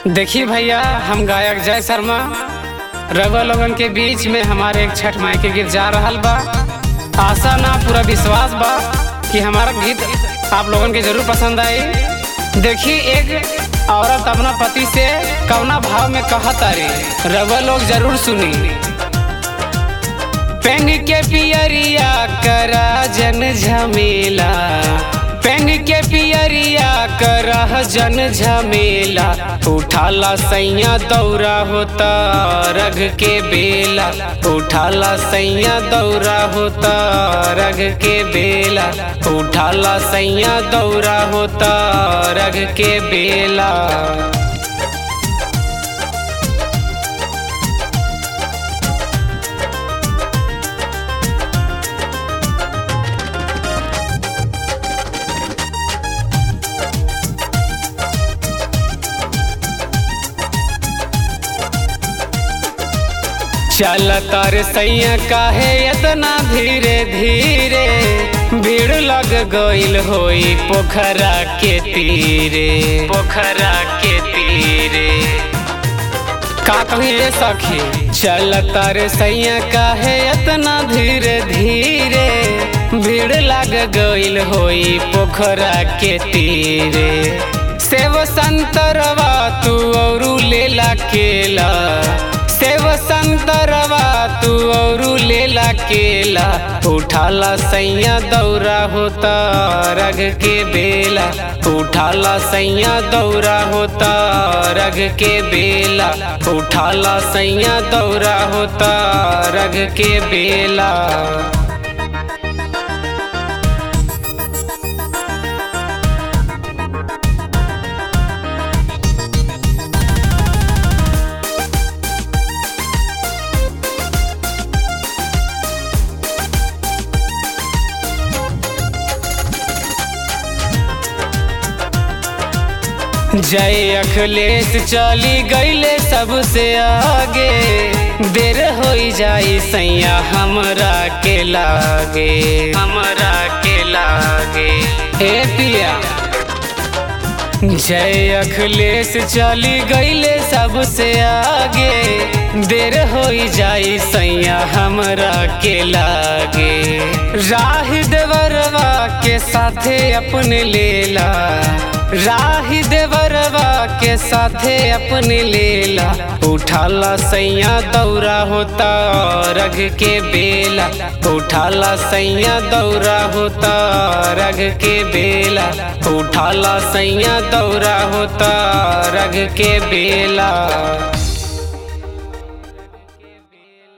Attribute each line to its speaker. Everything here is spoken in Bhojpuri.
Speaker 1: देखिए भैया हम गायक जय शर्मा रवा लोगन के बीच में हमारे एक छठ माई के गीत जा रहल बा आशा ना पूरा विश्वास बा कि हमारा गीत आप लोगन के जरूर पसंद आई देखिए एक औरत अपना पति से कवना भाव में कहत तारी रवा लोग जरूर सुनी पेंग के पियरिया करा जन झमेला पेंग के पियरिया करा जन झमेला उठाला सैया दौरा होता रग के बेला उठाला सैया दौरा होता रग के बेला उठाला सैया दौरा होता रग के बेला चल तर सैया काहे इतना धीरे धीरे भीड़ लग गईल होई पोखरा के तीरे पोखरा के तीरे का कहिए सखी चल तर सैया काहे इतना धीरे धीरे भीड़ लग गईल होई पोखरा के तीरे सेव संतरवा तू औरू लेला केला सेव संतरवा तू औरू लेला केला उठाला सैया दौरा होता रग के बेला उठाला सैया दौरा होता रग के बेला उठाला सैया दौरा होता रग के बेला जय अखिलेश चली गईले सबसे आगे देर हो जाई सैया हमरा के लागे हमरा के लागे हे पिया जय अखिलेश चली गईले सबसे आगे देर हो जाई सैया हमरा के लागे राह देवरवा के साथे अपने लेला राही देवरवा के साथे अपने लेला उठाला सैया दौरा होता रग के बेला उठाला सैया दौरा होता रग के बेला उठाला सैया दौरा होता रग के बेला